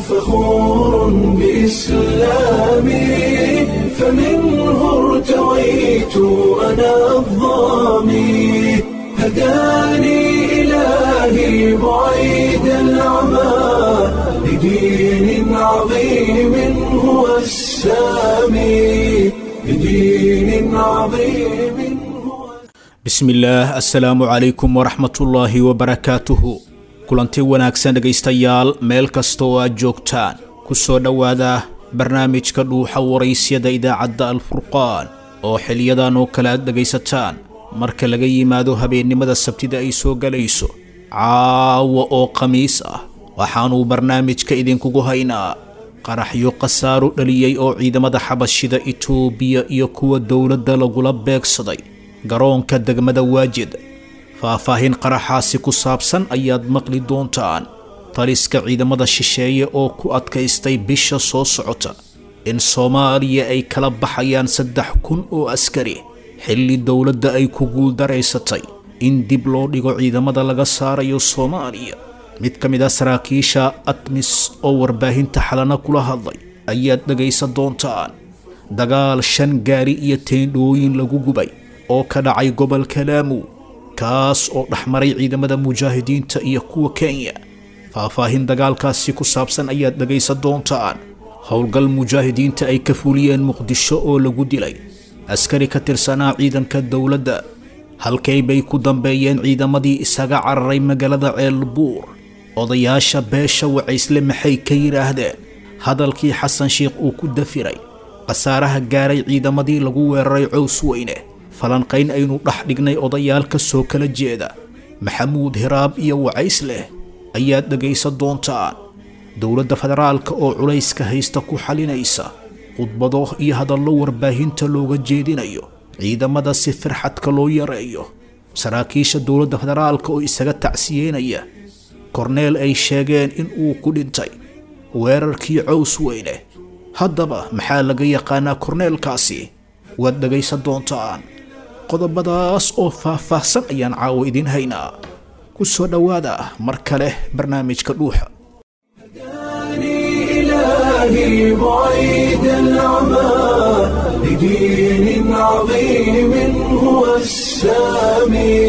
فخور بإسلامي فمنه ارتويت أنا الضامي هداني إلهي بعيد العمى لدين عظيم هو السامي لدين عظيم هو bismillaah assalaamu calaykum waraxmatullaahi wabarakaatuhu kulanti wanaagsan dhegaystayaal meel kasta oo aad joogtaan ku soo dhowaada barnaamijka dhuuxa waraysyada idaacadda alfurqaan oo xiliyadan oo kale aad dhegaysataan marka laga yimaado habeennimada sabtida ay soo galayso caawa oo khamiis ah waxaanuu barnaamijka idinkugu haynaa qaraxyo khasaaro dhaliyey oo ciidamada xabashida itoobiya iyo kuwa dowladda lagula beegsaday garoonka degmada waajid faahfaahin qaraxaasi ku saabsan ayaad maqli doontaan taliska ciidamada shisheeye oo ku adkaystay bisha soo socota in soomaaliya ay kala baxayaan saddex kun oo askari xilli dowladda ay ku guuldaraysatay in dib loo dhigo ciidamada laga saarayo soomaaliya mid ka mid a saraakiisha atmis oo warbaahinta xalana kula hadlay ayaad dhegaysan doontaan dagaal shan gaari iyo teendhooyin lagu gubay oo ka dhacay gobolka laamu kaas oo dhexmaray ciidamada mujaahidiinta iyo kuwa kenya faahfaahin dagaalkaasi ku saabsan ayaad dhegaysan doontaan howlgal mujaahidiinta ay ka fuliyeen muqdisho oo lagu dilay askari ka tirsanaa ciidanka dowladda halkay bay ku dambeeyeen ciidamadii isaga cararay magaalada ceelbuur odayaasha beesha wacaysle maxay ka yidhaahdeen hadalkii xasan sheikh uu ku dafiray khasaaraha gaaray ciidamadii lagu weeraray cows weyne falanqayn aynu dhex dhignay odayaal ka soo kala jeeda maxamuud hiraab iyo wacays leh ayaad dhegaysan doontaan dowladda federaalka oo culayska haysta ku xalinaysa khudbado iyo hadallo warbaahinta looga jeedinayo ciidamada si firxadka loo yareeyo saraakiisha dowladda federaalka oo isaga tacsiyeynaya korneel ay sheegeen in uu ku dhintay weerarkii cows weyne haddaba maxaa laga yaqaanaa korneelkaasi waad dhegaysan doontaan qodobadaas oo faah-faahsan ayaan caawo idiin haynaa ku soo dhowaada mar kale barnaamijka dhuuxa هداني إلهي بعيد العمى لدين عظيم هو السامي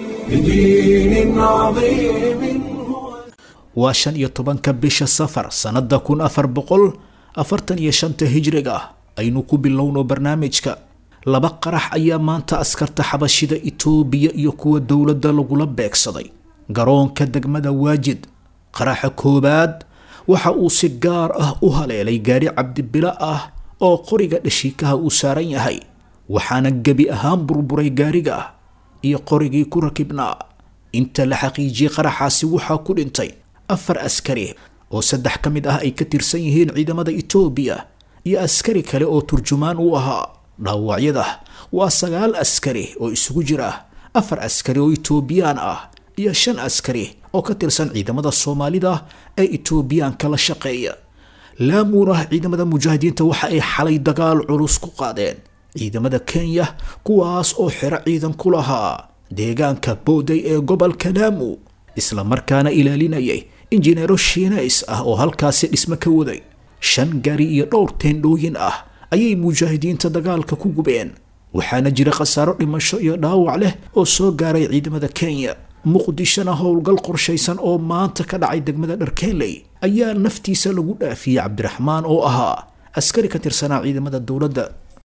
لدين عظيم هو waa shan iyo tobanka bisha safar sannadda kun afar boqol afartan iyo shanta hijriga aynu ku bilowno barnaamijka laba qarax ayaa maanta askarta xabashida itoobiya iyo kuwa dowladda lagula beegsaday garoonka degmada waajid qaraxa koowaad waxa uu si gaar ah u haleelay gaari cabdibilo ah oo qoriga dhashiikaha uu saaran yahay waxaana gebi ahaan burburay gaariga iyo qorigii ku rakibnaa inta la xaqiijiyey qaraxaasi waxaa ku dhintay afar askari oo saddex ka mid ah ay ka tirsan yihiin ciidamada itoobiya iyo askari kale oo turjumaan u ahaa dhaawacyada waa sagaal askari oo isugu jira afar askari oo itoobiyaan ah iyo shan askari oo ka tirsan ciidamada soomaalida ee itoobiyaanka la shaqeeya laamuuna ciidamada mujaahidiinta waxa ay xalay dagaal culus ku qaadeen ciidamada kenya kuwaas oo xero ciidan ku lahaa deegaanka booday ee gobolka laamu isla markaana ilaalinayay injineero shiinays ah oo halkaasi dhismo ka waday shan gaari iyo dhowr teendhooyin ah ayay mujaahidiinta dagaalka ku gubeen waxaana jira khasaaro dhimasho iyo dhaawac leh oo soo gaaray ciidamada kenya muqdishona howlgal qorshaysan oo maanta ka dhacay degmada dharkeenley ayaa naftiisa lagu dhaafiyey cabdiraxmaan oo ahaa askari ka tirsanaa ciidamada dowladda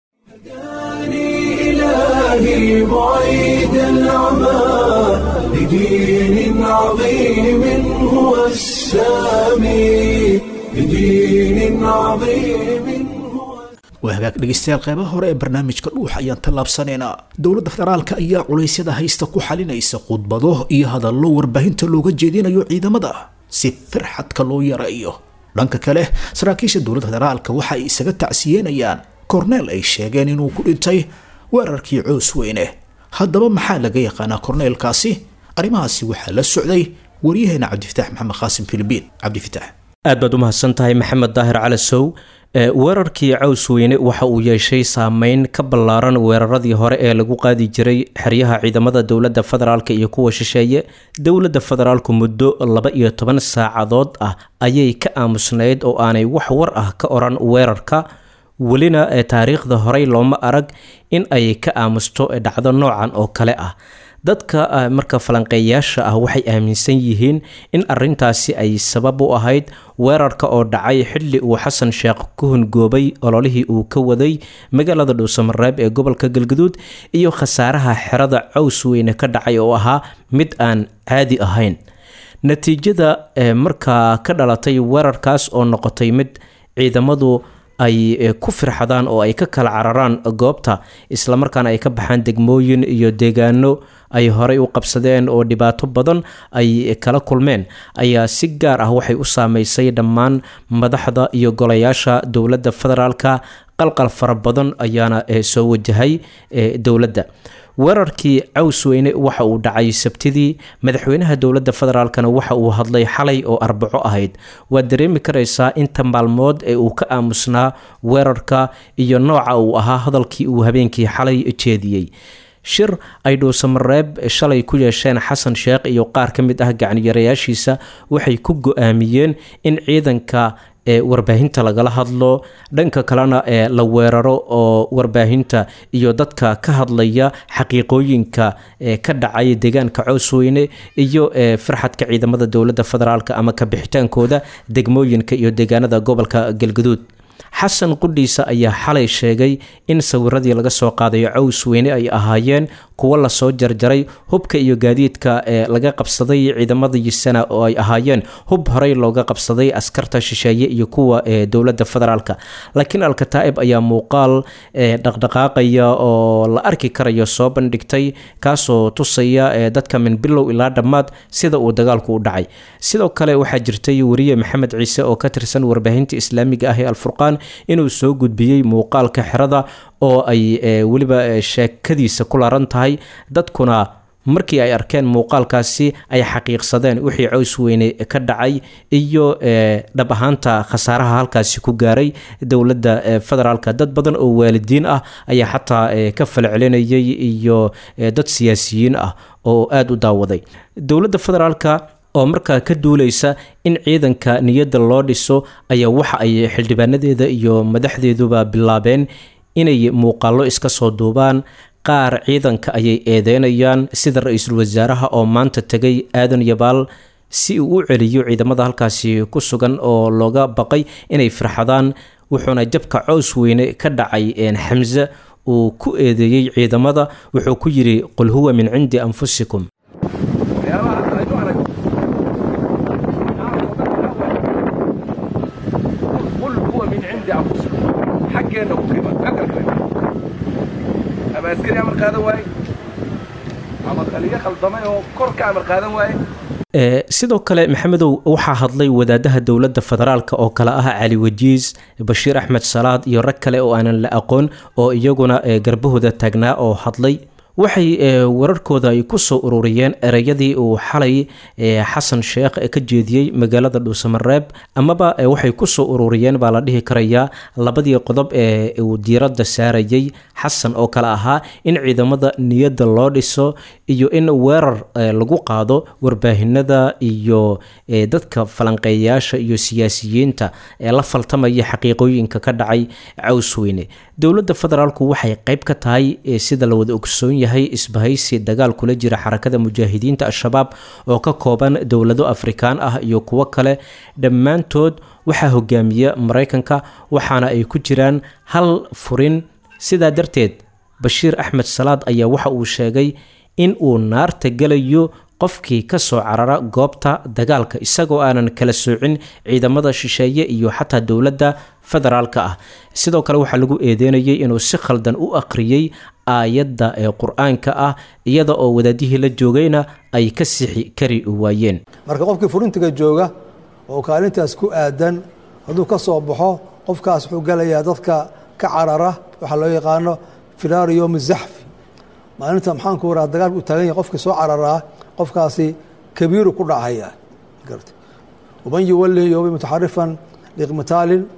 هداني إلهي بعيد العمى لدين عظيم هو السامي لدين عظيم هو waa hagaag dhegaystayaal qeybaha hore ee barnaamijka dhuux ayaan tallaabsanaynaa dowladda federaalka ayaa culaysyada haysta ku xalinaysa khudbado iyo hadallo warbaahinta looga jeedinayo ciidamada si firxadka loo yareeyo dhanka kale saraakiisha dowladda federaalka waxa ay isaga tacsiyeynayaan korneel ay sheegeen inuu ku dhintay weerarkii coos weyne haddaba maxaa laga yaqaanaa korneelkaasi arrimahaasi waxaa la socday waryaheena cabdifitaax maxamed qaasim filibiin cabdifitaax aad baad u mahadsan tahay maxamed daahir calasow weerarkii caws weyne waxa uu yeeshay saameyn ka ballaaran weeraradii hore ee lagu qaadi jiray xeryaha ciidamada dowladda federaalk iyo kuwa shisheeye dowladda federaalku muddo laba iyo toban saacadood ah ayay ka aamusnayd oo aanay wax war ah ka oran weerarka welina taariikhda horey looma arag in ay ka aamusto dhacdo noocan oo kale ah dadka marka falanqeeyaasha ah waxay aaminsan yihiin in arintaasi ay sabab u ahayd weerarka oo dhacay xilli uu xasan sheekh ku hungoobay ololihii uu ka waday magaalada dhuusamareeb ee gobolka galguduud iyo khasaaraha xerada caws weyne ka dhacay oo ahaa mid aan caadi ahayn natiijada markaa ka dhalatay weerarkaas oo noqotay mid ciidamadu ay ku firxadaan oo ay ka kala cararaan goobta islamarkaana ay ka baxaan degmooyin iyo deegaano ay horey u qabsadeen oo dhibaato badan ay kala kulmeen ayaa si gaar ah waxay u saameysay dhammaan madaxda iyo golayaasha dowladda federaalka qalqal fara badan ayaana soo wajahay dowladda weerarkii caws weyne waxa uu dhacay sabtidii madaxweynaha dowladda federaalkana waxa uu hadlay xalay oo arbaco ahayd waad dareemi karaysaa inta maalmood ee uu ka aamusnaa weerarka iyo nooca uu ahaa hadalkii uu habeenkii xalay jeediyey shir ay dhuusamareeb shalay ku yeesheen xasan sheekh iyo qaar ka mid ah gacniyarayaashiisa waxay ku go-aamiyeen in ciidanka ee warbaahinta lagala hadlo dhanka kalena ee la weeraro oo warbaahinta iyo dadka ka hadlaya xaqiiqooyinka ee ka dhacay deegaanka coosweyne iyo ee farxadka ciidamada dowladda federaalk ama ka bixitaankooda degmooyinka iyo deegaanada gobolka galgaduud xasan qudhiisa ayaa xalay sheegay in sawiradii laga soo qaadayo caws weyne ay ahaayeen kuwo lasoo jarjaray hubka iyo gaadiidka ee laga qabsaday ciidamadisana oo ay ahaayeen hub horey looga qabsaday askarta shisheeye iyo kuwa ee dowladda federaalk laakiin alkataa'ib ayaa muuqaal dhaqdhaqaaqaya oo la arki karayo soo bandhigtay kaasoo tusaya dadka min bilow ilaa dhammaad sida uu dagaalku u dhacay sidoo kale waxaa jirtay wariye maxamed ciise oo ka tirsan warbaahinta islaamiga ah ee alfurqaan inuu soo gudbiyey muuqaalka xerada oo ay weliba sheekadiisa ku laran tahay dadkuna markii ay arkeen muuqaalkaasi ay xaqiiqsadeen wixii caws weyne ka dhacay iyo dhab ahaanta khasaaraha halkaasi ku gaaray dowladda federaalk dad badan oo waalidiin ah ayaa xataa ka falcelinayay iyo dad siyaasiyiin ah oo aada u daawaday dowladda federaalka oo markaa ka duuleysa in ciidanka niyadda loo dhiso ayaa waxa ay xildhibaanadeeda iyo madaxdeeduba bilaabeen inay muuqaallo iska soo duubaan qaar ciidanka ayay eedeynayaan sida ra-iisul wasaaraha oo maanta tegay aadan yabaal si uu u celiyo ciidamada halkaasi ku sugan oo looga baqay inay firxadaan wuxuuna jabka cows weyne ka dhacay xamse uu ku eedeeyey ciidamada wuxuu ku yidhi qul huwa min cindi anfusikum ama askari amar qaadan waaye ama qaliyo khaldamay oo kor ka amar qaadan waaye sidoo kale maxamedow waxaa hadlay wadaadaha dowladda federaalk oo kale ah cali wajiis bashiir axmed salaad iyo rag kale oo aanan la aqoon oo iyaguna garbahooda taagnaa oo hadlay waxay wararkooda ay ku soo ururiyeen ereyadii uu xalay xasan sheekh ka jeediyey magaalada dhuusamareeb amaba waxay ku soo ururiyeen baa la dhihi karayaa labadii qodob ee uu diiradda saarayay xasan oo kale ahaa in ciidamada niyadda loo dhiso iyo in weerar lagu qaado warbaahinada iyo dadka falanqeeyayaasha iyo siyaasiyiinta ee la faltamaya xaqiiqooyinka ka dhacay cawsweyne dowladda federaalku waxay qayb ka tahay sida la wada ogsoon yahay isbahaysi dagaal kula jira xarakada mujaahidiinta al-shabaab oo ka kooban dowlado afrikaan ah iyo kuwo kale dhammaantood waxaa hogaamiya maraykanka waxaana ay ku jiraan hal furin sidaa darteed bashiir axmed salaad ayaa waxa uu sheegay in uu naarta gelayo qofkii ka soo carara goobta dagaalka isagoo aanan kala soocin ciidamada shisheeye iyo xataa dowladda federaalka ah sidoo kale waxaa lagu eedeynayay inuu si khaldan u aqriyey aayadda ee qur-aanka ah iyada oo wadaadihii la joogayna ay ka sixi kari waayeen marka qofkii furintiga jooga oo kaalintaas ku aadan hadduu ka soo baxo qofkaas wuxuu gelayaa dadka ka carara waxaa loo yaqaano firaari yowmi zaxfi maalinta maxaanku waraa dagaalka u taagan yahay qofkii soo cararaa qofkaasi kabiiru ku dhacaya waman yuwalih yowmi mutaxarifan liqmitaalin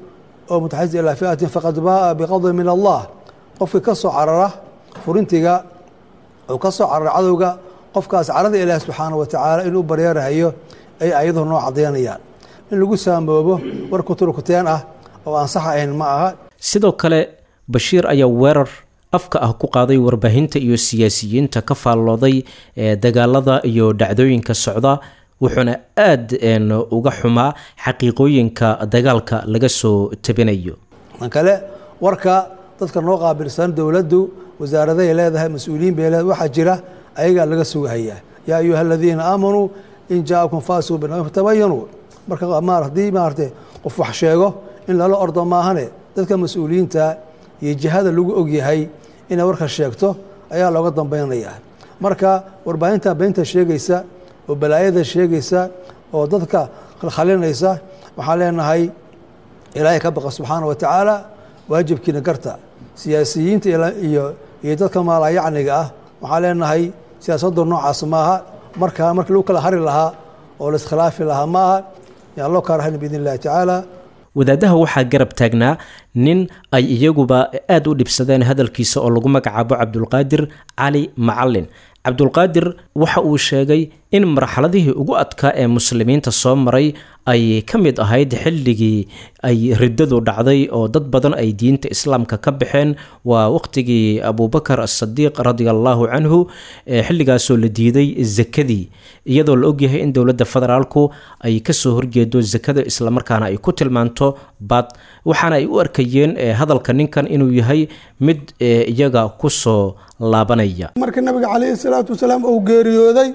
oo mutaxasis ilaa fiatin faqad baaa biqadin min allah qofkii ka soo carara furintiga oo ka soo carara cadowga qofkaas carada ilaahi subxaana wa tacaala inuu baryeerahayo ay ayaduhu noo cadaynayaan in lagu saamoobo war kuturkuteen ah oo aan sax ahayn ma aha sidoo kale bashiir ayaa weerar afka ah ku qaaday warbaahinta iyo siyaasiyiinta ka faallooday ee dagaalada iyo dhacdooyinka socda wuxuuna aada uga xumaa xaqiiqooyinka dagaalka laga soo tabinayo tan kale warka dadka noo qaabilsan dowladdu wasaaradahay leedahay mas-uuliyiin bay leedahay waxaa jira ayagaa laga sugahayaa yaa ayuha aladiina aamanuu in jaakum faasiqu binabin fatabayanuu marka ma haddii maaragtay qof wax sheego in lala ordo maahane dadka mas-uuliyiinta iyo jihada lagu ogyahay inay warka sheegto ayaa looga dambaynayaa marka warbaahinta beynta sheegaysa oo balaayada sheegaysa oo dadka khalkhalinaysa waxaan leenahay ilaahay ka baqa subxaana wa tacaala waajibkiina garta siyaasiyiinta iyo iyo dadka maalayacniga ah waxaan leenahay siyaasaddu noocaas maaha markaa markii lagu kala hari lahaa oo la iskhilaafi lahaa ma aha yaan loo kaarahayn biidn illahi tacaala wadaadaha waxaa garab taagnaa nin ay iyaguba aada u dhibsadeen hadalkiisa oo lagu magacaabo cabdulqaadir cali macalin cabdulqaadir waxa uu sheegay in marxaladihii ugu adkaa ee muslimiinta soo maray ay ka mid ahayd xilligii ay riddadu dhacday oo dad badan ay diinta islaamka ka baxeen waa waqtigii abubakar asadiiq radia allaahu canhu xilligaasoo la diiday zakadii iyadoo la ogyahay in dowladda federaalku ay kasoo horjeedo zakada islamarkaana ay ku tilmaanto bad waxaana ay u arkayeen hadalka ninkan inuu yahay mid iyaga kusoo laabanaya marka nabiga calayhi salaatu wasalaam uu geeriyooday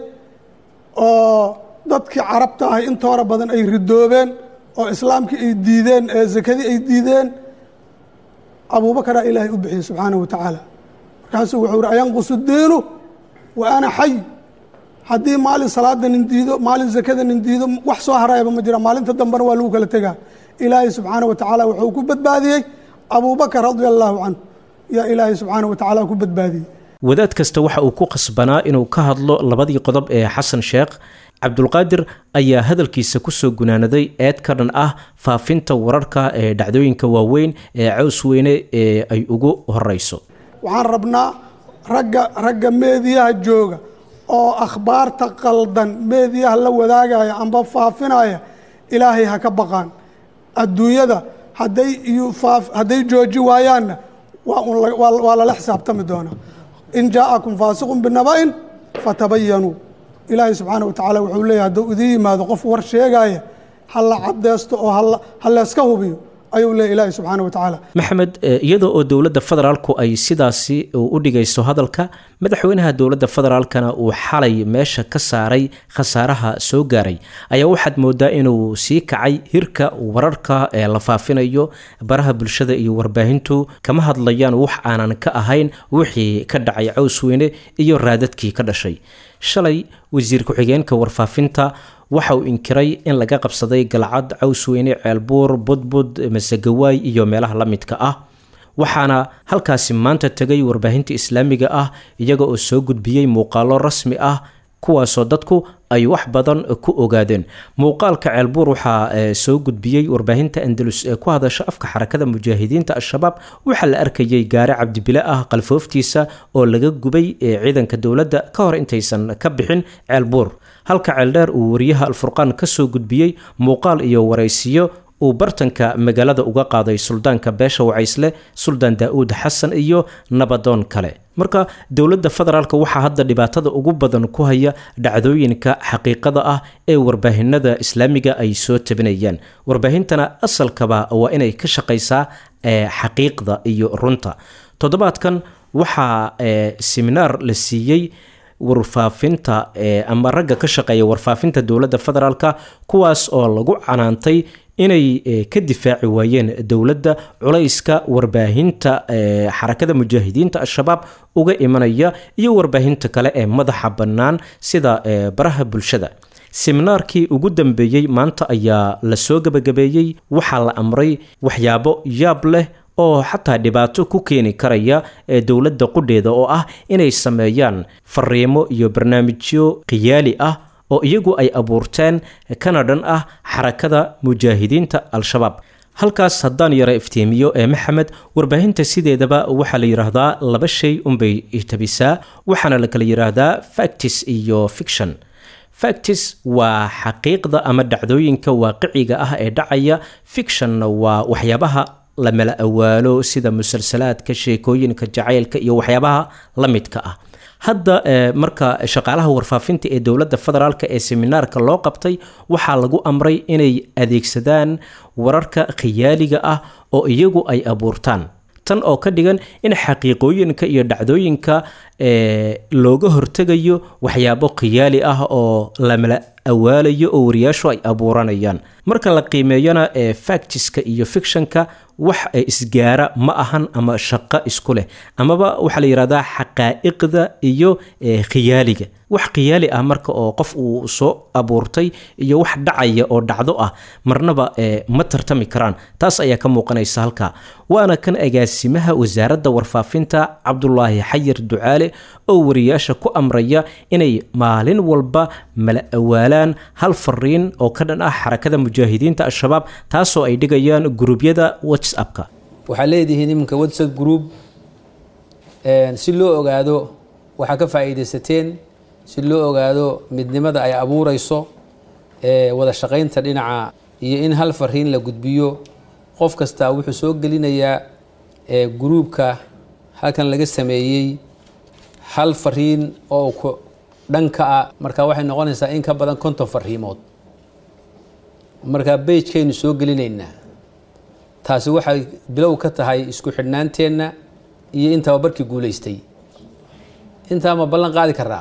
oo dadkii carabta ahay intoora badan ay ridoobeen oo islaamkii ay diideen ee zakadii ay diideen abuubakaraa ilaahay u bixiyey subxaanahu wa tacaala markaasuu wuxuu ihi ayanqusu diinu wa ana xay haddii maalin salaada nin diido maalin zakada nin diido wax soo harayaba ma jira maalinta dambena waa lagu kala tegaa ilaahay subxaanahu wa tacaala wuxuu ku badbaadiyey abuubakar radia allaahu canhu yaa ilaahay subxaanahu wa tacaala ku badbaadiyey wadaad kasta waxa uu ku qasbanaa inuu ka hadlo labadii qodob ee xasan sheekh cabdulqaadir ayaa hadalkiisa kusoo gunaanaday eed ka dhan ah faafinta wararka ee dhacdooyinka waaweyn ee caws weyne ee ay ugu horeyso waxaan rabnaa ragga ragga meediyaha jooga oo akhbaarta qaldan meediyaha la wadaagaya amba faafinaya ilaahay ha ka baqaan adduunyada hadday hadday jooji waayaanna waa lala xisaabtami doonaa in jaa'akum faasiqun binaba'in fatabayanuu ilaahay subxaana wa tacaala wuxuu leeyahy hadduu idiin yimaado qof war sheegaya ha la cadeysto oo ha layska hubiyo ayuu leeyahy ilaahay subxaana wa tacaala maxamed iyada oo dowladda federaalku ay sidaasi u dhigayso hadalka madaxweynaha dowladda federaalkana uu xalay meesha ka saaray khasaaraha soo gaaray ayaa waxaad moodaa inuu sii kacay hirka wararka ee la faafinayo baraha bulshada iyo warbaahintu kama hadlayaan wax aanan ka ahayn wixii ka dhacay caws weyne iyo raadadkii ka dhashay shalay wasiir ku-xigeenka warfaafinta waxa uu inkiray in laga qabsaday galcad cawsweyne ceelbuur budbud masegawaay iyo meelaha la midka ah waxaana halkaasi maanta tegay warbaahinta islaamiga ah iyaga oo soo gudbiyey muuqaalo rasmi ah kuwaasoo dadku ay wax badan ku ogaadeen muuqaalka ceelbuur waxaa soo gudbiyey warbaahinta andalus ee ku hadasha afka xarakada mujaahidiinta al-shabaab waxaa la arkayay gaare cabdibile ah qalfooftiisa oo laga gubay ciidanka dowladda ka hor intaysan ka bixin ceelbuur halka ceeldheer uu wariyaha alfurqaan ka soo gudbiyey muuqaal iyo waraysiyo uu bartanka magaalada uga qaaday suldaanka beesha wacaysle suldaan daa-uud xasan iyo nabadoon kale marka dowladda federaalk waxaa hadda dhibaatada ugu badan ku haya dhacdooyinka xaqiiqada ah ee warbaahinada islaamiga ay soo tabinayaan warbaahintana asalkaba waa inay ka shaqaysaa xaqiiqda iyo runta toddobaadkan waxaa seminaar la siiyey warfaafinta ama ragga ka shaqeeya warfaafinta dowladda federaalka kuwaas oo lagu canaantay inay ka difaaci waayeen dowladda culayska warbaahinta xarakada mujaahidiinta al-shabaab uga imanaya iyo warbaahinta kale ee madaxa bannaan sida baraha bulshada seminaarkii ugu dambeeyey maanta ayaa lasoo gebagabeeyey waxaa la amray waxyaabo yaab leh oo xataa dhibaato ku keeni karaya ee dowladda qudheeda oo ah inay sameeyaan fariimo iyo barnaamijyo khiyaali ah oo iyagu ay abuurteen kana dhan ah xarakada mujaahidiinta al-shabaab halkaas haddaan yara iftiimiyo ee maxamed warbaahinta sideedaba waxaa la yidhaahdaa laba shay unbay tabisaa waxaana la kala yidhaahdaa factis iyo fiction factis waa xaqiiqda ama dhacdooyinka waaqiciga ah ee dhacaya fictionna waa waxyaabaha la mala awaalo sida musalsalaadka sheekooyinka jacaylka iyo waxyaabaha la midka ah hadda marka shaqaalaha warfaafinta ee dowladda federaalk ee seminaarka loo qabtay waxaa lagu amray inay adeegsadaan wararka khiyaaliga ah oo iyagu ay abuurtaan tan oo ka dhigan in xaqiiqooyinka iyo dhacdooyinka looga hortegayo waxyaabo khiyaali ah oo lamala awaalayo oo wariyaashu ay abuuranayaan marka la qiimeeyana ee factiska iyo fictionka wax isgaara ma ahan ama shaqo isku leh amaba waxaa la yidhahdaa xaqaa'iqda iyo khiyaaliga wax khiyaali ah marka oo qof uu soo abuurtay iyo wax dhacaya oo dhacdo ah marnaba ma tartami karaan taas ayaa ka muuqanaysa halka waana kan agaasimaha wasaaradda warfaafinta cabdulaahi xayir ducaale oo wariyaasha ku amraya inay maalin walba mala awaalaan hal fariin oo ka dhan ah xarakada mujaahidiinta al-shabaab taasoo ay dhigayaan guruubyada whatsappka waxaa leedihiin iminka whatsapp group si loo ogaado waxaa ka faa'iidaysateen si loo ogaado midnimada ay abuureyso wada shaqaynta dhinaca iyo in hal fariin la gudbiyo qof kastaa wuxuu soo gelinayaa gruubka halkan laga sameeyey hal fariin oo ku dhanka ah marka waxay noqonaysaa in ka badan konton fariimood marka beijkaynu soo gelinaynaa taasi waxay bilow ka tahay isku xidhnaanteenna iyo in tababarkii guulaystay intaa ma ballan qaadi karaa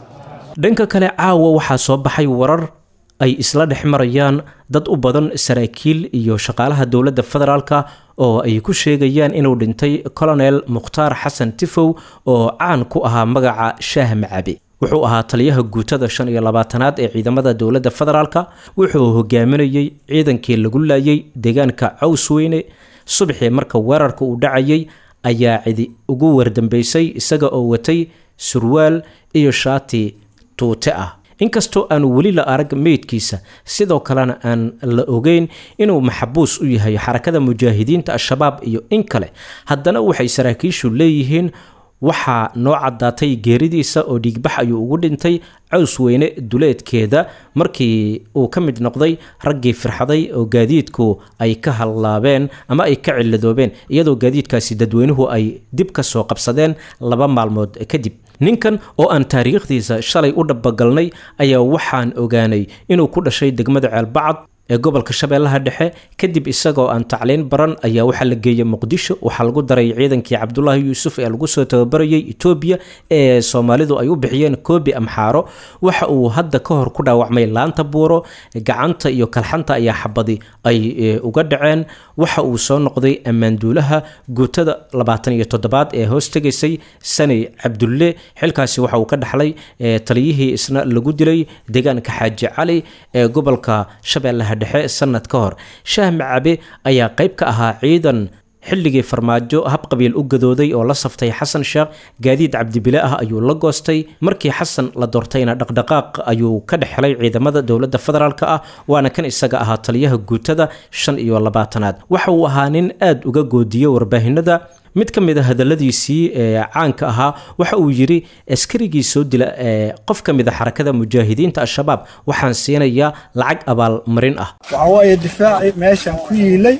dhanka kale caawa waxaa soo baxay warar ay isla dhex marayaan dad u badan saraakiil iyo shaqaalaha dowladda federaalka oo ay ku sheegayaan inuu dhintay colonel mukhtaar xasan tifow oo caan ku ahaa magaca shaah macabe wuxuu ahaa taliyaha guutada shan iyo labaatanaad ee ciidamada dowladda federaalka wuxuu hogaaminayey ciidankii lagu laayay deegaanka cawsweyne subaxii marka weerarka uu dhacayay ayaa cidi ugu wardambeysay isaga oo watay surwaal iyo shaati tuute ah inkastoo aanu weli la arag meydkiisa sidoo kalena aan la ogeyn inuu maxabuus u yahay xarakada mujaahidiinta al-shabaab iyo in kale haddana waxay saraakiishu leeyihiin waxaa noo caddaatay geeridiisa oo dhiigbax ayuu ugu dhintay caws weyne duleedkeeda markii uu ka mid noqday raggii firxaday oo gaadiidku ay ka hallaabeen ama ay ka ciladoobeen iyadoo gaadiidkaasi dadweynuhu ay dib ka soo qabsadeen laba maalmood kadib ninkan oo aan taariikhdiisa shalay u dhabagalnay ayaa waxaan ogaanay inuu ku dhashay degmada ceelbacad ee gobolka shabeellaha dhexe kadib isagoo aan tacliin baran ayaa waxaa la geeyey muqdisho waxaa lagu daray ciidankii cabdulaahi yuusuf ee lagu soo tababarayay etoobiya ee soomaalidu ay u bixiyeen koobi amxaaro waxa uu hadda ka hor ku dhaawacmay laanta buuro gacanta iyo kalxanta ayaa xabadi ay uga dhaceen waxa uu soo noqday ammaanduulaha guutada labaatan iyo toddobaad ee hoos tegaysay sani cabdulle xilkaasi waxa uu ka dhaxlay taliyihii isna lagu dilay deegaanka xaaji cali ee gobolka shabeellaha dhexe sanad ka hor shaah macabe ayaa qayb ka ahaa ciidan xilligii farmaajo habqabiil u gadooday oo la saftay xasan sheekh gaadiid cabdibile ah ayuu la goostay markii xasan la doortayna dhaqdhaqaaq ayuu ka dhex helay ciidamada dowladda federaalk ah waana kan isaga ahaa taliyaha guutada shan iyo labaatanaad waxa uu ahaa nin aad uga goodiye warbaahinada mid ka mid a hadaladiisii ee caanka ahaa waxa uu yidhi askarigii soo dila ee qof ka mid a xarakada mujaahidiinta al-shabaab waxaan siinayaa lacag abaalmarin ah waxaa waaye difaacii meeshan ku yiilay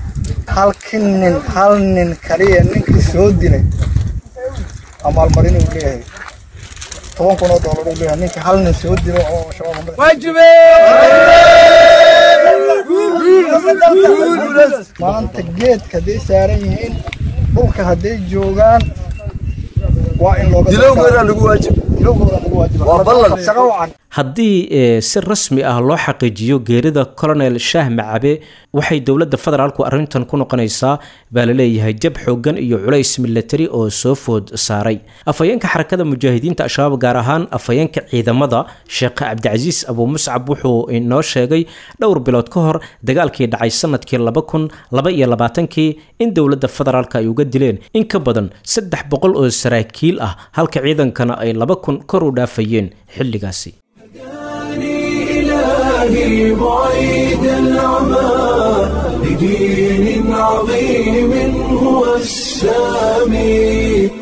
halkii nin hal nin kaliya ninkii soo dilay abaalmarin uu leeyahay toban kun oo doolar uu leeyahay ninkii hal nin soo dilo oo shabaab maanta geedka hadday saaran yihiin dhulka hadday joogaan waa in looga dilowgooda lagu waajib dilowgooda lagu waajib waa ballan shaqo wacan haddii si rasmi ah loo xaqiijiyo geerida colonel shaah macabe waxay dowladda federaalku arrintan ku noqonaysaa baa la leeyahay jab xoogan iyo culays milatari oo soo food saaray afhayeenka xarakada mujaahidiinta al-shabaab gaar ahaan afhayeenka ciidamada sheekh cabdicasiis abuu muscab wuxuu inoo sheegay dhowr bilood ka hor dagaalkii dhacay sanadkii laba kun laba iyo labaatankii in dowladda federaalka ay uga dileen in ka badan saddex boqol oo saraakiil ah halka ciidankana ay laba kun kor u dhaafayeen xilligaasi إلهي بعيد العمى بدين عظيم هو السامي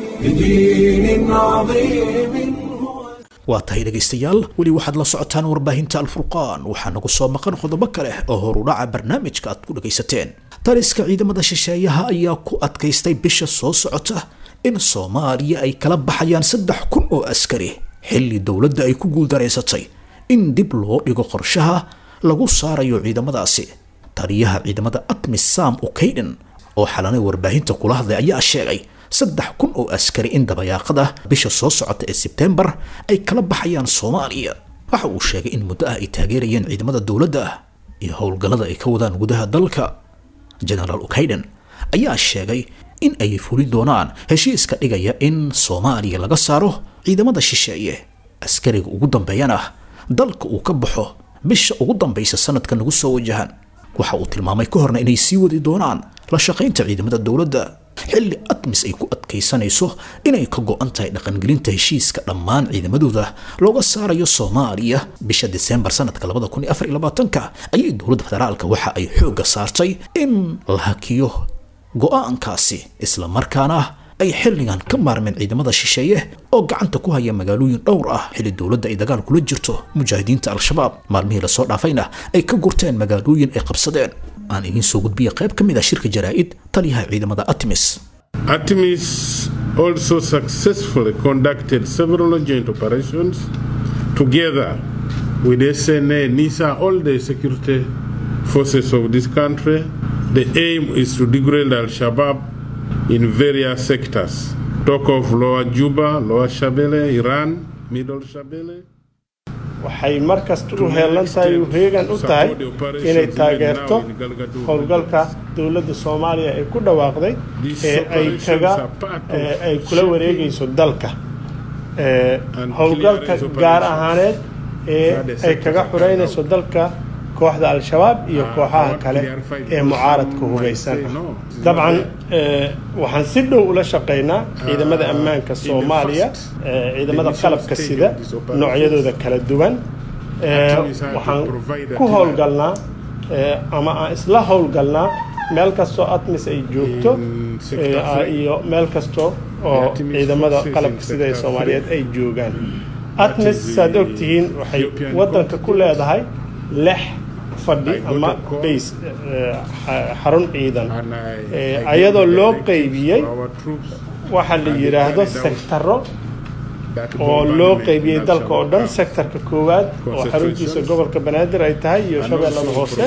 بدين عظيم هو waa tahay dhegaystayaal weli waxaad la socotaan warbaahinta alfurqaan waxaa nagu soo maqan qodobo kale oo horudhaca barnaamijka aad ku dhagaysateen taliska ciidamada shisheeyaha ayaa ku adkaystay bisha soo socota in soomaaliya ay kala baxayaan saddex kun oo askari xilli dowladda ay ku guuldareysatay in dib loo dhigo qorshaha lagu saarayo ciidamadaasi taliyaha ciidamada atmis sam ukayden oo xalanay warbaahinta kula hadlay ayaa sheegay saddex kun oo askari in dabayaaqada bisha soo socota ee sebtembar ay kala baxayaan soomaaliya waxa uu sheegay in muddo ah ay taageerayeen ciidamada dowladda iyo howlgallada ay ka wadaan gudaha dalka genaraal ukayden ayaa sheegay in ay fuli doonaan heshiiska dhigaya in soomaaliya laga saaro ciidamada shisheeye askariga ugu dambeeyana dalka uu ka baxo bisha ugu dambaysa sanadka nagu soo wajahan waxa uu tilmaamay ka horna inay sii wadi doonaan la shaqaynta ciidamada dowladda xilli atmis ay ku adkaysanayso inay ka go-an tahay dhaqangelinta heshiiska dhammaan ciidamadooda looga saarayo soomaaliya bisha diseembar sanadka labada kun iyo afar iyo labaatanka ayay dowladda federaalka waxa ay xoogga saartay in la hakiyo go-aankaasi isla markaana ay xilligan ka maarmeen ciidamada shisheeye oo gacanta ku haya magaalooyin dhowr ah xilli dowladda ay dagaal kula jirto mujaahidiinta al-shabaab maalmihii lasoo dhaafayna ay ka gurteen magaalooyin ay qabsadeen aan idiin soo gudbiya qayb ka mid ah shirka jaraa'id taliyaha ciidamada atmis ATMIS also successfully conducted several joint operations together with SNA, NISA, all the security forces of this country. The aim is to degrade Al Shabaab in various sectors. Talk of Lower Juba, Lower Shabelle, Iran, Middle Shabelle. waxay mar kasta u heelan tahay u heegan u tahay inay taageerto howlgalka dowladda soomaaliya ee ku dhawaaqday ee ay kaga ee ay kula wareegayso dalka ee howlgalka gaar ahaaneed ee ay kaga xureynayso dalka kooxda al-shabaab iyo kooxaha kale ee mucaaradka hugaysan dabcan waxaan si dhow ula shaqaynaa ciidamada ammaanka soomaaliya ciidamada qalabka sida noocyadooda kala duwan waxaan ku howlgalnaa ama aan isla howlgalnaa meel kastoo atmis ay joogto iyo meel kasta oo ciidamada qalabka sida ee soomaaliyeed ay joogaan atmis saad ogtihiin waxay waddanka ku leedahay lix fadhi ama bays xarun ciidan ayadoo loo qeybiyey waxa la yidhaahdo sektaro oo loo qeybiyey dalka oo dhan sektarka koowaad oo xaruntiisa gobolka banaadir ay tahay iyo shabeellada hoose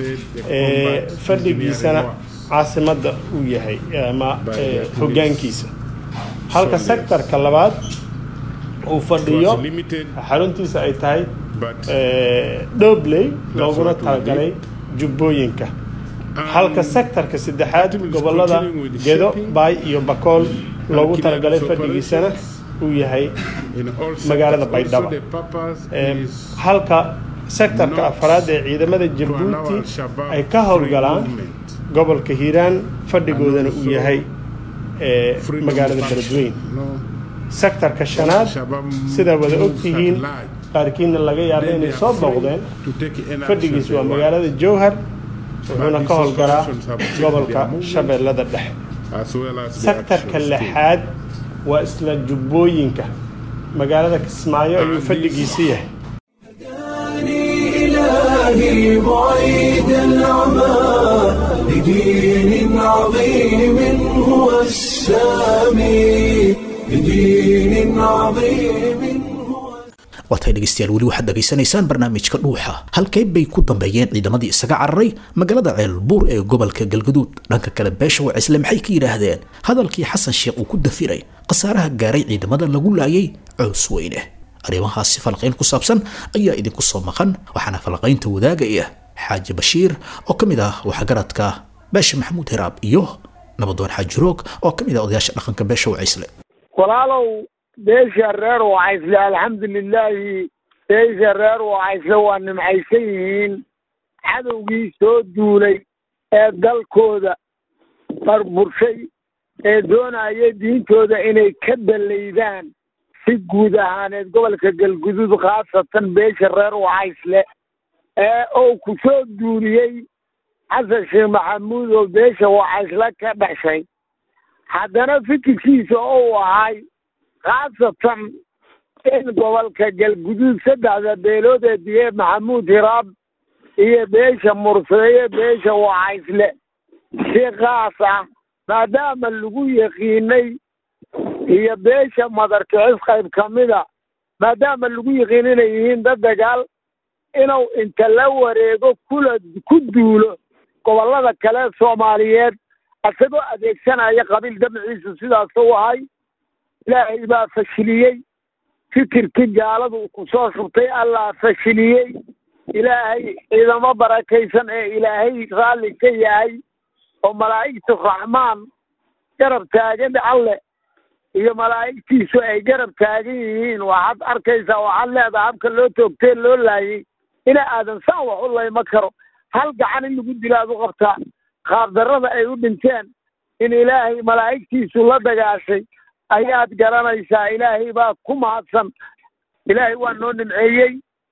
fadhigiisana caasimadda uu yahay ama hoggaankiisa halka sektarka labaad uu fadhiyo xaruntiisa ay tahay dhobley looguna talagalay jubbooyinka halka sektarka saddexaad gobolada gedo baay iyo bakool loogu talagalay fadhigiisana uu yahay magaalada baydhabo halka sektarka afaraad ee ciidamada jabuuti ay ka howlgalaan gobolka hiiraan fadhigoodana uu yahay magaalada beledweyn sektarka shanaad sidaa wada ogtihiin qaarkiina laga yaaba inay soo booqdeen fadhigiis waa magaalada jowhar wuxuuna ka howlgalaa gobolka shabeellada dhexe sektarka lixaad waa isla jubbooyinka magaalada kismaayo ayuu fadhigiisa yahay إلهي بعيد العمى لدين عظيم هو السامي لدين عظيم waatay dhegaystayaal weli waxaad dhegaysanaysaan barnaamijka dhuuxa halkay bay ku dambeeyeen ciidamadii isaga cararay magaalada ceelbuur ee gobolka galgaduud dhanka kale beesha wacisle maxay ka yidhaahdeen hadalkii xasan sheekh uu ku dafiray khasaaraha gaaray ciidamada lagu laayay coos weyne arrimahaasi falaqayn ku saabsan ayaa idinku soo maqan waxaana falaqaynta wadaagaya xaaji bashiir oo ka mid ah waxgaradka beesha maxamuud hiraab iyo nabadoon xaaji roog oo ka mid ah odayaasha dhaqanka beesha wacisle walaalow beesha reer wacaysle alxamdulilaahi beesha reer wacaysle waa nimcaysan yihiin cadowgii soo duulay ee dalkooda barburshay ee doonaya diintooda inay ka dallaydaan si guud ahaaneed gobolka galguduud khaasatan beesha reer wacaysle ee uu ku soo duuliyey xasan sheekh maxamuud oo beesha wacaysla ka dhashay haddana fikirkiisa ou ahay khaasatan in gobolka galguduud saddexda beelood ee diye maxamuud hiraab iyo beesha murseeye beesha wacaysle si kaas ah maadaama lagu yaqiinay iyo beesha madarkicis qayb ka mida maadaama lagu yaqiin inay yihiin dad dagaal inuu inta la wareego kula ku duulo gobollada kale soomaaliyeed isagoo adeegsanaya qabiil dabciisu sidaas u ahay ilaahay baa fashiliyey fikirkii gaaladu ku soo shubtay allaa fashiliyey ilaahay ciidamo barakaysan ee ilaahay raalli ka yahay oo malaa'igta raxmaan garab taagan alle iyo malaa'igtiisu ay garab taagan yihiin waxaad arkaysaa waxaad leedaha habka loo toogtee loo laayay ina aadan saan wax u layma karo hal gacan in lagu dilo aad u qabtaa qaabdarrada ay u dhinteen in ilaahay malaa'igtiisu la dagaashay ayaad garanaysaa ilaahay baa ku mahadsan ilaahay waa noo nimceeyey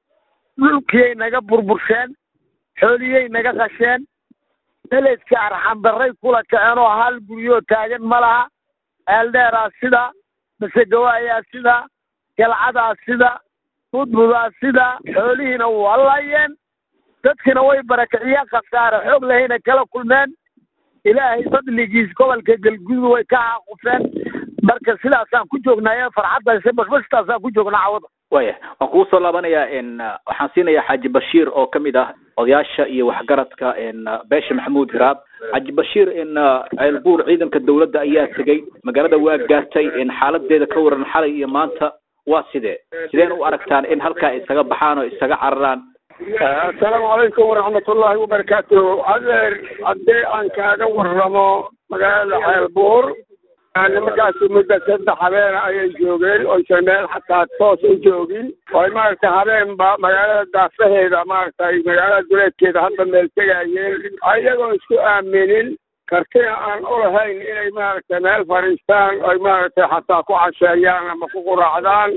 dhulkiyay naga burbursheen xooliyey naga qasheen beledka arxandarray kula kaceen oo hal guryoo taagan ma laha eeldheeraa sida masegawaayaa sida galcadaa sida budbudaa sida xoolihiina waa laayeen dadkina way barakiciyeen khasaare xoog lahayna kala kulmeen ilaahay fadligiis gobolka galgudud way ka caaqufeen marka sidaasaan ku joognaaye farxaddaase bashbashtaasaan ku joognaa cawada waya waan kugu soo laabanayaa waxaan siinayaa xaaji bashiir oo kamid ah odayaasha iyo waxgaradka beesha maxamuud hiraab xaaji bashiir ceelbuur ciidanka dawladda ayaa tegey magaalada waa gaartay xaaladeeda ka waran xalay iyo maanta waa sidee sideen u aragtaan in halkaa isaga baxaan oo isaga cararaan assalaamu calaykum waraxmatullaahi wabarakaatuhu adeer haddii aan kaaga warramo magaalada ceelbuur nimankaasi muddo saddex habeena ayay joogeen oysan meel xataa toos u joogin oy maaragtay habeenba magaalada daafaheeda maaragtay magaalada duleedkeeda hadda meel tegayeen ayagoo isku aaminin kartina aan u lahayn inay maaragtay meel fadhiistaan oy maaragtay xataa ku casheeyaan ama ku quraacdaan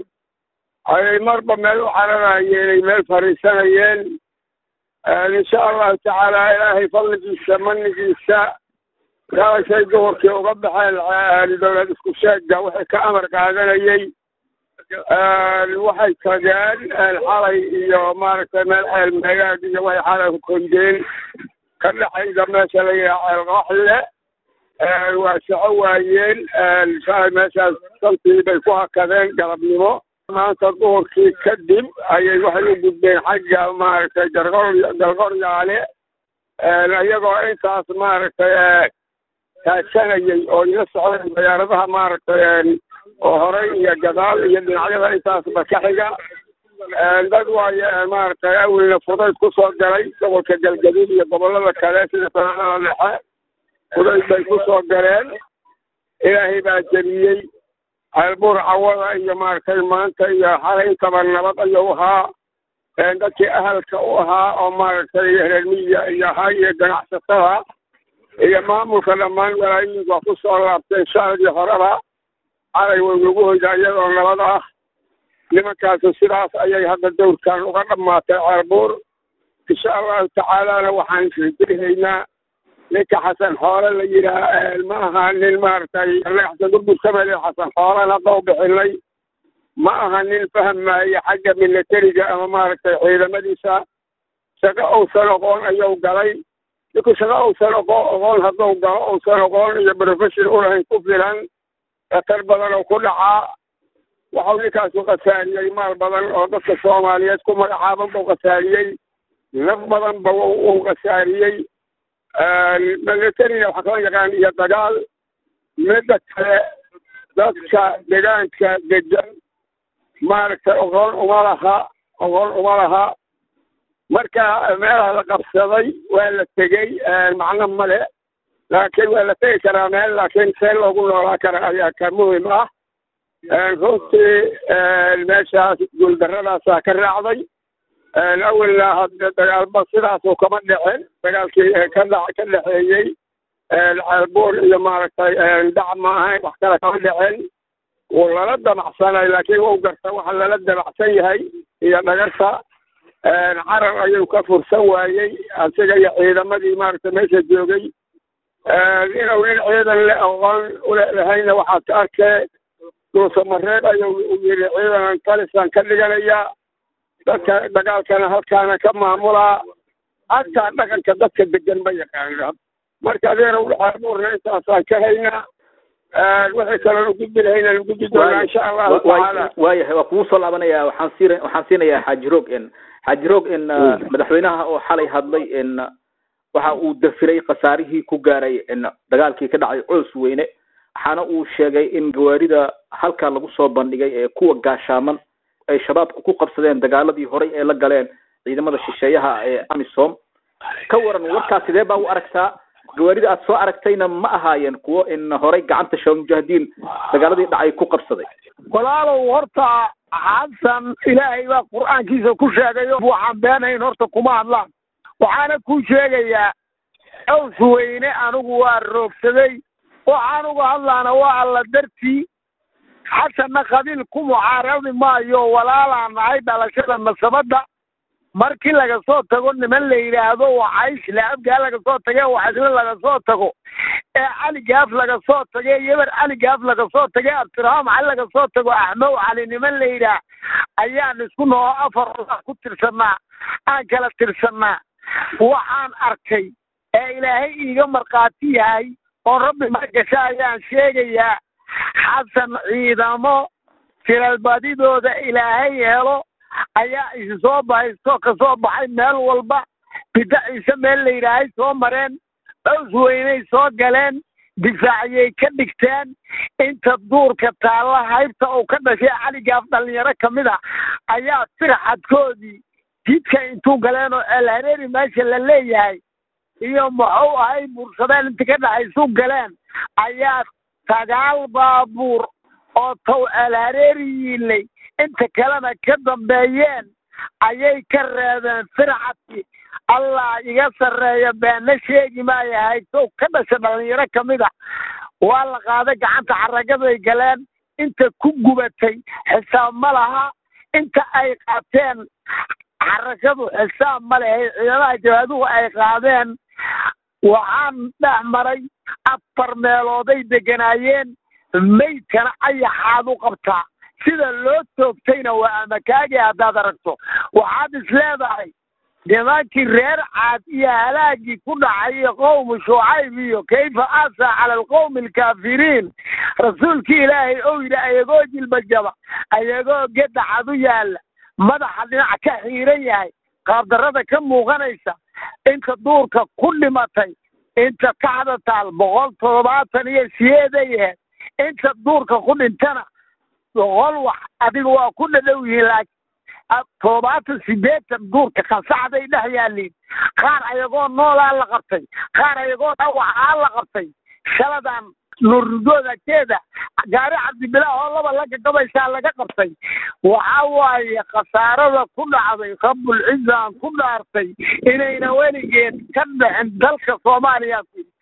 ayay marba meel u cararayeen ay meel fadhiisanayeen insha allahu tacaala ilaahay fadligiisa manigiisa galashay duhurkii uga baxeen dowlad isku sheegga wixii ka amar qaadanayey waxay tageen xalay iyo maaragtay meel ceel meegaag iyo waxay xalay kondeen ka dhexayda meesha la yidhaha ceel qaxle waa soco waayeen shalay meeshaas saltii bay ku hakadeen galabnimo maanta duhurkii kadib ayay waxay u gudbeen xagga maaragtay gargor galgoryaale iyagoo intaas maaragtay taagsanayay oo ila socdeen diyaaradaha maaragtay oo horey iyo gadaal iyo dhinacyada intaasba ka xiga dad waaye maaragtay awelna fudayd ku soo galay gobolka galgaduud iyo gobollada kale sida sanadada dhexe fudayd bay ku soo galeen ilaahay baa jebiyey ceelbuur cawada iyo maaragtay maanta iyo xalay intaba nabad ayuu ahaa dadkii ahalka u ahaa oo maaragtay reer miyiga iyo ahaa iyo ganacsatada iyo maamulka dhammaan walaayooyinka waa ku soo laabteen shacabkii horeba xalay way nagu hoydaa iyadoo nabad ah nimankaasu sidaas ayay hadda dowrkan uga dhammaatay ceelbuur insha allahu tacaalana waxaan rajaynaynaa ninka xasan xoole la yidhaah ma aha nin maaragtay xasan gurgur kamele xasan xoolen hadda u bixinay ma aha nin fahmaya xagga militariga ama maaragtay ciidamadiisa shaqo uusan oqoon ayuu galay ninku shaqo uusan oqo oqoon hadduu galo uusan oqoon iyo profession ulahayn ku filan khatar badan oo ku dhacaa waxau ninkaasu khasaariyey maal badan oo dadka soomaaliyeed ku magacaaban buu khasaariyey naf badan ba uu khasaariyey militariga waxaa kala yaqaan iyo dagaal midda kale dadka deegaanka degan maaragtay oqoon uma laha oqoon uma laha marka meelaha la qabsaday waa la tegey macno male laakiin waa la tegi karaa meel laakiin see loogu noolaa kara ayaa ka muhim ah runtii meeshaas guuldaradaasaa ka raacday awelna hadde dagaalba sidaasu kama dhicin dagaalkii ka dha ka dhexeeyey ceelbuur iyo maaragtay dhac ma ahayn wax kale kama dhicin wuu lala damacsanay laakiin wuu garta waxa lala damacsan yahay iyo dhagarta carar ayuu ka fursan waayey asiga iyo ciidamadii maaragta meesha joogay inuu nin ciidan le aqoon ulehayna waxaad ka arkee duusamareed ayuu u yidhi ciidanan talisaan ka dhiganayaa dadka dagaalkana halkaana ka maamulaa hataa dhaqanka dadka degan ma yaqaana marka adeena udhaxaabuurna intaasaan ka haynaa wixii kaloo ugudbi lahayna ugudbi doonaa insha allahu tacaala waayahay waa kugu soo laabanaya waxaan siin waxaan siinayaa xaaji roog in xaaji roog in madaxweynaha oo xalay hadlay in waxa uu dafiray khasaarihii ku gaaray in dagaalkii ka dhacay coos weyne waxaana uu sheegay in gawaarida halkaa lagu soo bandhigay ee kuwa gaashaaman ay shabaabku ku qabsadeen dagaaladii horay ee la galeen ciidamada shisheeyaha ee amisom ka waran warkaas sidee baa u aragtaa gawaarida aad soo aragtayna ma ahaayeen kuwo in horay gacanta shabaab mujaahidiin dagaaladii dhacay ku qabsaday walaalow horta xasan ilaahay baa qur-aankiisa ku sheegayo waxaan beenayn horta kuma hadlaan waxaana kuu sheegayaa aws weyne anigu waa roogsaday waxaan uga hadlaana waa alla dartii xasanna qabiil ku mucaaradi maayo walaalaa nahay dhalashada masabadda markii laga soo tago niman la yidhaahdo waxaysh laabgaa laga soo tage waxaysle laga soo tago ee cali gaaf laga soo tage yeber cali gaaf laga soo tage abdirahaam cali laga soo tago axmow cali niman la yidhaah ayaan isku noo afar ku tirsannaa aan kala tirsannaa waxaan arkay ee ilaahay iiga markhaati yahay oo rabbi margasha ayaan sheegayaa xasan ciidamo tiralbadidooda ilaahay helo ayaa isi soo bahaysto ka soo baxay meel walba bidda ciise meel la yidhaahay soo mareen cows weynay soo galeen difaaciyay ka dhigteen inta duurka taalla haybta uu ka dhashay caligaaf dhallinyaro ka mid a ayaa sirxadkoodii jidka intuu galeen oo eelhareeri meesha la leeyahay iyo muxuu ahay buursadeen inta ka dhaxaysu galeen ayaa sagaal baabuur oo tow eelhareeri yiilay inta kalena ka dambeeyeen ayay ka reebeen fircadkii allah iga sarreeya beena sheegi maayahay sow ka dhasha dhallinyaro ka mid a waa la qaaday gacanta xaragaday galeen inta ku gubatay xisaab ma laha inta ay qaateen xarakadu xisaab ma lehe ciidamaha jabaaduhu ay qaadeen waxaan dhex maray afar meelooday deganaayeen maydkana ayaxaad u qabtaa sida loo toogtayna waa amakaagi haddaad aragto waxaad is leedahay nimankii reer caad iyo halaagii ku dhacay qowmu shucayb iyo kayfa asa cala alqowmi alkaafiriin rasuulkii ilaahay ou yidhi ayagoo jilbajaba ayagoo gedacad u yaalla madaxa dhinac ka xiiran yahay qaabdarrada ka muuqanaysa inta duurka ku dhimatay inta kaxda taal boqol toddobaatan iyo siyeeday ahayd inta duurka ku dhintana boqol wax adiga waa ku dhadhow yihiin laakiin toddobaatan sideetan duurka kansaxday dhex yaaliin qaar ayagoo noolaa la qabtay qaar ayagoo dhawacaa la qabtay shaladan nurugoodakeeda gaari cabdibilaah oo laba la gagabaysaa laga qabtay waxa waaye khasaarada ku dhacday rabbulcizaan ku dhaartay inayna weligeed ka dhixin dalka soomaaliya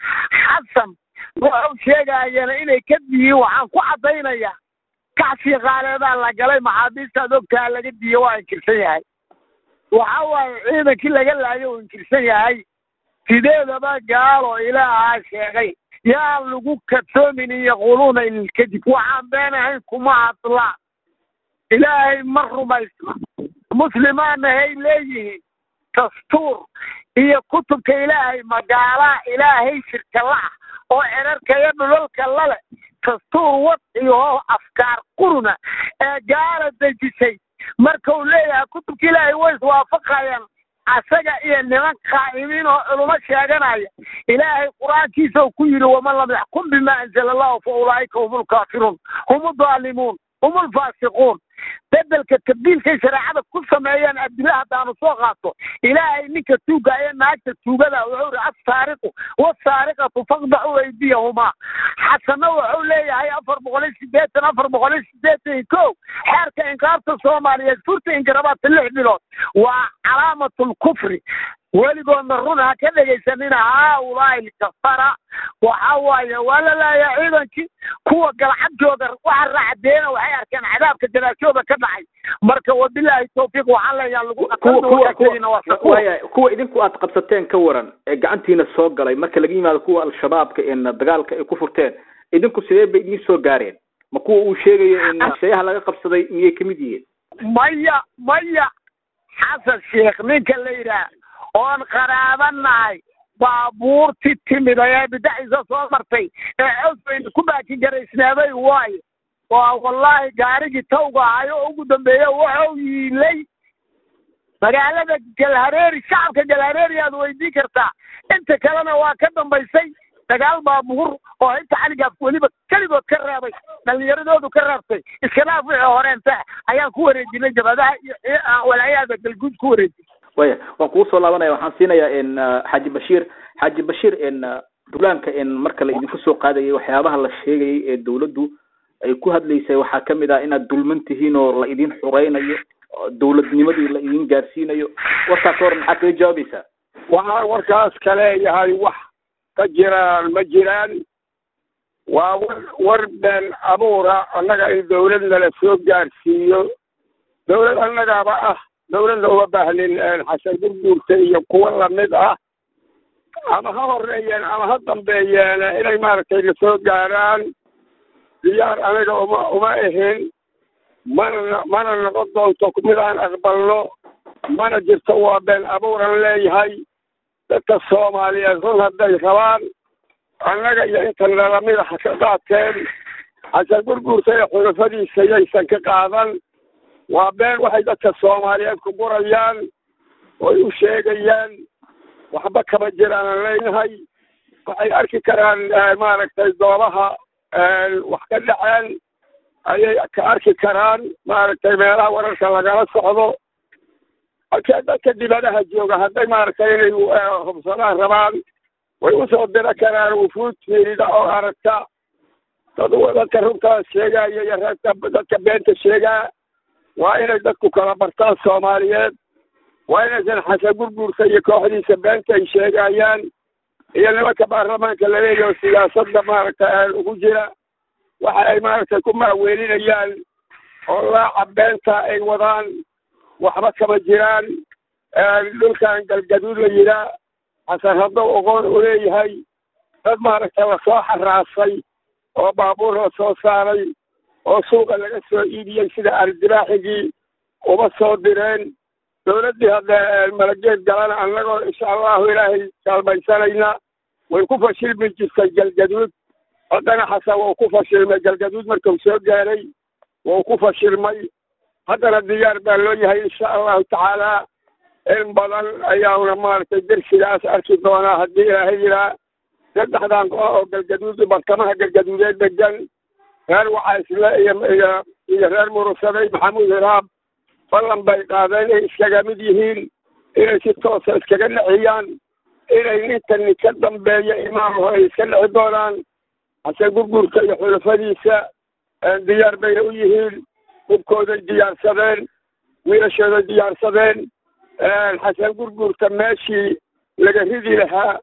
xasan wuxuu sheegaayana inay ka diyiin waxaan ku caddaynayaa kacsi qaaleedaa la galay maxaabiistaad ogtaha laga diiye waa inkirsan yahay waxa waaye ciidankii laga laayo uu inkirsan yahay sideedaba gaalo ilaahaa sheegay yaan lagu kadsoomin yaquluuna ilkadib waxaan beenahayn kuma hadlaa ilaahay ma rumaysna muslimaanahay leeyihiin dastuur iyo kutubka ilaahay magaalaa ilaahay shirka la-ah oo erarka iyo dhulalka lale dastuur wadciyaho afkaar quruna ee gaala dejisay marka uu leeyahay kutubka ilaahay way iswaafaqayaan asaga iyo niman qaa'imiin oo culumo sheeganaya ilaahay qur-aankiisa uu ku yidhi waman lam yaxkum bima anzala allahu fa ulaa'ika hum lkaafiruun hum aldaalimuun hum alfaasiquun bedelka tabdiilkay shareecada ku sameeyeen adila haddaanu soo qaato ilaahay ninka tuuga ee naagta tuugada wuxuu ihi assaariqu wasaariqatu faqdacu aydiyahumaa xasana wuxuu leeyahay afar boqol iyo sideetan afar boqol iyo sideetan iyo kow xeerka inqaabta soomaaliyeed furta ingarabaadka lix bilood waa calaamatul kufri weligoodna run ha ka dhegaysanina haaulaai kafara waxa waaye waa la laayaa ciidankii kuwa galcad jooga waxa raacdeena waxay arkeen cadaabka janaashooda ka dhacay marka wabilaahi tawfiiq waxaan leeyahay lagu waya kuwa idinku aad qabsateen ka waran ee gacantiina soo galay marka laga yimaado kuwa al-shabaabka in dagaalka ay ku furteen idinku sidee bay idiin soo gaareen ma kuwa uu sheegayo in shayaha laga qabsaday miyay kamid yihiin maya maya xasan sheekh ninka la yidhaah oon qaraabanahay baabuurti timid ee bidaciisa soo martay ee cosbayna ku baakin garaysnaabay waayo waa wallaahi gaarigii tawga ahayo oo ugu dambeeya wuxuu yiilay magaalada galhareeri shacabka galhareeri aad weydiin kartaa inta kalena waa ka dambaysay dagaal baabuur oo inta caligaaf weliba keligood ka reebay dhalinyaradoodu ka reebtay iskhilaaf wixii horeenta ayaan ku wareejinay jabadaha iyo walaayaada galguud ku wareejinay waya waan kugu soo laabanaya waxaan siinayaa in xaaji bashiir xaaji bashiir in duulaanka in marka la idinku soo qaadayay waxyaabaha la sheegayay ee dawladdu ay ku hadlaysay waxaa kamid ah inaad dulman tihiin oo la idin xureynayo dawladnimadii la idin gaarsiinayo warkaas hor maxaad kaga jawaabaysaa waxaan warkaas ka leeyahay wax ka jiraan ma jiraan waa war war been abuura annaga in dawlad nala soo gaarsiiyo dawlad annagaaba ah dawladna uma baahnin xasan gurguurta iyo kuwa lamid ah ama ha horeeyeen ama ha dambeeyeen inay maaragtay la soo gaaraan diyaar anaga uma uma ahin mana mana noqon doonto mid aan aqbalno mana jirto waa been abuuran leeyahay dadka soomaaliyeed run hadday rabaan annaga iyo inta nalamida ha ka qaateen xasan gurguurta ee xulafadiisa yaysan ka qaadan waa been waxay dadka soomaaliyeed ku gurayaan oy u sheegayaan waxba kama jiraan leynahay waxay arki karaan maaragtay goobaha wax ka dhaceen ayay ka arki karaan maaragtay meelaha wararka lagala socdo halkee dadka dibadaha jooga hadday maaragtay inay hubsadaan rabaan way usoo dira karaan wufuud fiirida oo aragta dad dadka runtaas sheegaya iyo reerka dadka beenta sheegaa waa inay dadku kala bartaan soomaaliyeed waa inaysan xasan gurguurta iyo kooxdiisa beenta ay sheegayaan iyo nimanka baarlamaanka laleeyaho siyaasadda maaragtay ugu jira waxa ay maaragtay ku maaweelinayaan oo laaca beenta ay wadaan waxba kama jiraan dhulkan galgaduud la yidhaa xasan haddow oqoon u leeyahay dad maaragtay lasoo xaraasay oo baabuur la soo saaray oo suuqa laga soo iibiyey sida ardibaaxigii uma soo direen dawladdii hadda malageed galana annagoo insha allahu ilaahay kaalmaysanayna way ku fashilmi jirtay galgaduud haddana xasan wau ku fashilmay galgaduud markuu soo gaaray wau ku fashilmay haddana diyaar baa loo yahay insha allahu tacaala in badan ayauna maaragtay dersigaas arki doonaa haddii ilaahay yidhaa saddexdan koox oo galgaduud bartamaha galgaduudeed degan reer wacaysle iyo iyo iyo reer murusaday maxamuud hiraab ballan bay qaadeen inay iskaga mid yihiin inay si toosa iskaga dhexiyaan inay ninkani ka dambeeya imaamho ay iska dhexi doonaan xasan gurguurka iyo xulafadiisa diyaar bayna u yihiin hubkooday diyaarsadeen wiilashooday diyaarsadeen xasan gurguurka meeshii laga ridi lahaa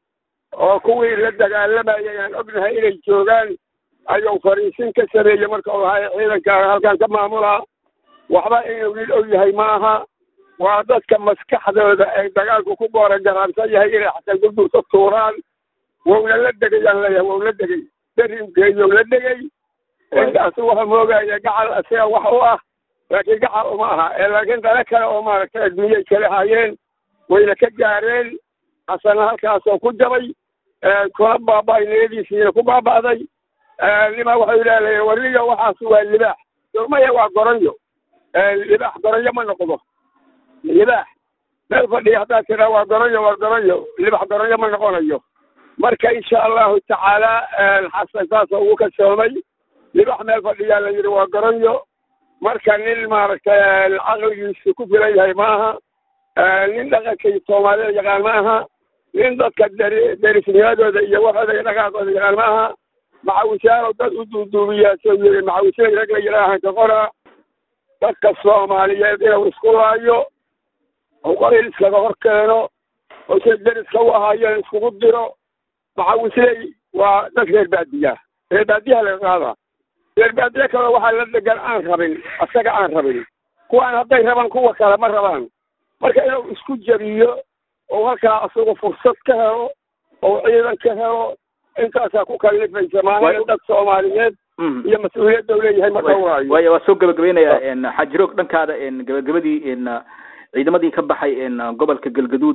oo kuwii la dagaalamayay aan ognahay inay joogaan ayuu fariisin ka sameeyey marka uu ahay ciidanka halkan ka maamulaa waxba inuu wiil og yahay maaha waa dadka maskaxdooda ay dagaalku ku goora garaansan yahay inay xasan gurgur ka tuuraan wowna la degay aan leeyahay wow la degay darinkeeyow la degay intaasu waxa moogaya gacal asiga wax u ah laakiin gacal uma aha ee laakiin dale kale oo maaragtay adduunyay kala hayeen wayna ka gaareen xasana halkaasoo ku jabay kuna baaba'ay niyadiisiina ku baaba'day nima waxay leedahay wariyo waxaas waa libaax maya waa goronyo libaax goronyo ma noqdo libaax meel fadhiya haddaad tiraa waa goronyo waa goronyo libax goronyo ma noqonayo marka insha allahu tacaala xasan saasoo ugu kalsoomay libax meel fadhiyaa la yidhi waa goronyo marka nin maaragtay caqligiisu ku filan yahay maaha nin dhaqankay soomaalida yaqaan maaha nin dadka deri derisnimadooda iyo waxooda dhaqaaqooda yaqaan maaha macawisyaalo dad u duuduubiyaa soo yiri macawisyada rag la yidhaahan ka qora dadka soomaaliyeed inuu isku laayo oo qoril iskaga hor keeno oo say deriska u ahaayeen iskugu diro macawisley waa dad reer baadiya reer baadiyaha laga qaadaa reer baadiye kale waxaa la degan aan rabin asaga aan rabin kuwaan hadday rabaan kuwa kale ma rabaan marka inuu isku jabiyo oo halkaa asagu fursad ka helo oo ciidan ka helo intaasaa ku kalifaysa maalin dad soomaaliyeed iyo mas-uuliyadda u leeyahay ma dhowraayo waaya waa soo gabagabaynayaa xajiroog dhankaada gabagabadii ciidamadii ka baxay gobolka galgaduud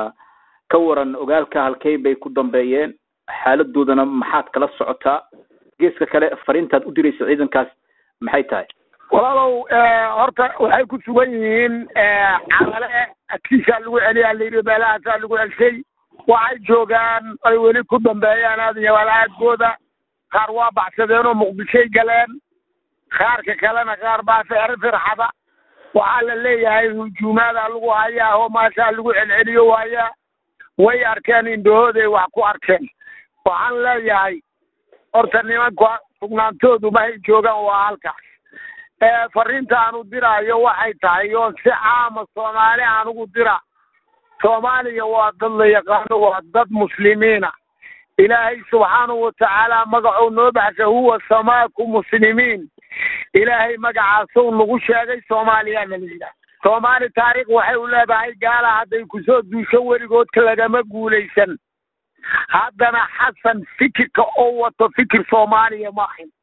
ka waran ogaalka halkey bay ku dambeeyeen xaaladoodana maxaad kala socotaa geeska kale fariintaad u diraysa ciidankaas maxay tahay walaalow horta waxay ku sugan yihiin camale adkiisaa lagu celiyaa layidhi meelahaasaa lagu celshay waxay joogaan ay weli ku dambeeyaan aadiyo walaadkooda qaar waa baxsadeenoo muqdishoy galeen qaarka kalena qaar baa feer firxada waxaa la leeyahay hujuumaadaa lagu hayaa oo maashaa lagu celceliyo waayaa way arkeen indhahooday wax ku arkeen waxaan leeyahay horta nimanka sugnaantoodu mahay joogaan waa halkaas fariinta aanu diraayo waxay tahay oo si caama soomaali anugu dira soomaaliya waa dad la yaqaano waa dad muslimiina ilaahay subxaanahu watacaala magacuu noo baxshay huwa samaaku muslimiin ilaahay magacaasuu nagu sheegay soomaaliyaana la yidhaah soomaali taariikh waxay u leedahay gaala hadday kusoo duusho weligoodka lagama guulaysan haddana xasan fikirka oo wato fikir soomaaliya ma ahin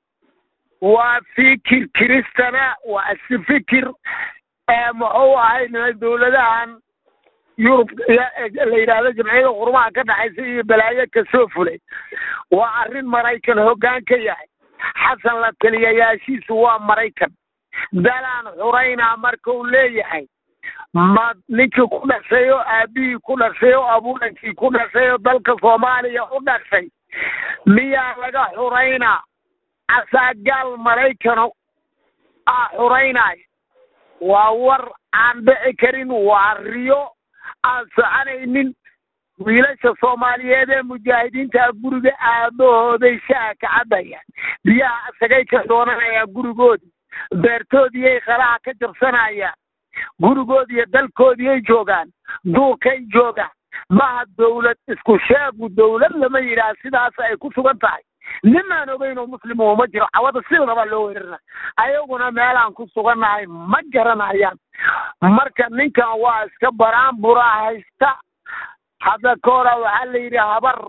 waa fikir kiristana waa si fikir muxuu ahay dowladahan yurub la yidhaahdo jamciyada qurumaha ka dhexaysa iyo balaayo kasoo fulay waa arrin maraykan hoggaan ka yahay xasan la taliyayaashiisu waa maraykan dalaan xuraynaa marka uu leeyahay ma ninkii ku dhashay oo aabihii ku dhashay oo abuurankii ku dhashay oo dalka soomaaliya u dhashay miyaa laga xuraynaa casaagaal maraykano aa xuraynaayo waa war aan dhici karin waa riyo aan soconaynin wiilasha soomaaliyeed ee mujaahidiinta guriga aabahooday shaha ka cabayaan biyaha asagay ka doonanayaan gurigoodii beertoodiiyay qalaha ka jabsanayaan gurigoodiiyo dalkoodiiyay joogaan duurkay joogaan maha dawlad isku sheegu dawlad lama yidhaah sidaas ay ku sugan tahay nimaan ogeyn oo muslim uma jiro cawada sidaba loo weerarna ayaguna meelaan ku sugannahay ma garanayaan marka ninkan waa iska baraanburaa haysta hadda ka hora waxaa la yidhi habar